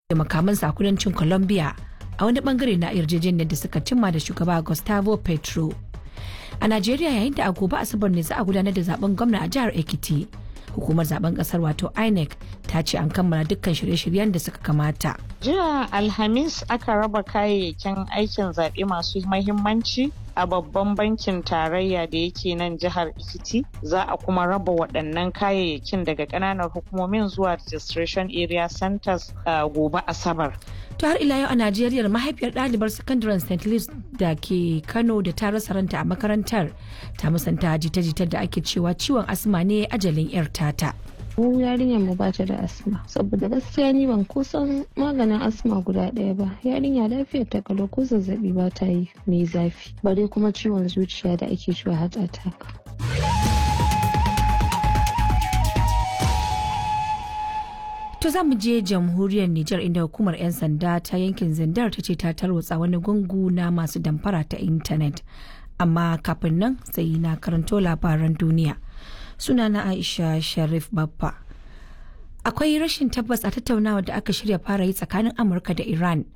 da makamansa a kudancin Colombia a wani bangare na yarjejeniyar da suka cimma da shugaba Gustavo Petro. A Najeriya yayin da a gobe Asabar ne za a gudanar da zaben gwamna a jihar Ekiti. Hukumar zaben kasar wato INEC ta ce an kammala dukkan shirye-shiryen da suka kamata. Jiya Alhamis aka raba kayayyakin aikin zaɓe masu mahimmanci a babban bankin tarayya da yake nan jihar Ekiti za a kuma raba waɗannan kayayyakin daga ƙananan hukumomin zuwa registration area centers uh, gobe Asabar. To har ila yau a Najeriya mahaifiyar ɗalibar sakandaren St. Louis da ke Kano da ta rasa ranta a makarantar ta musanta jita-jitar da ake cewa ciwon asma ne ajalin 'yar tata. mu yarinyar mu bata da asma saboda gaskiya ni ban kusan maganin asma guda ɗaya ba yarinya lafiyar ta kalau ko zazzabi ba ta yi mai zafi bare kuma ciwon zuciya da ake cewa heart attack To za mu je jamhuriyar Nijar inda hukumar 'yan sanda ta yankin Zindar ta ce ta tarwatsa wani gungu na masu damfara ta intanet. Amma kafin nan sai na karanto labaran duniya. Sunana Aisha Sharif Baffa. Akwai rashin tabbas a tattaunawa da aka shirya fara yi tsakanin Amurka da Iran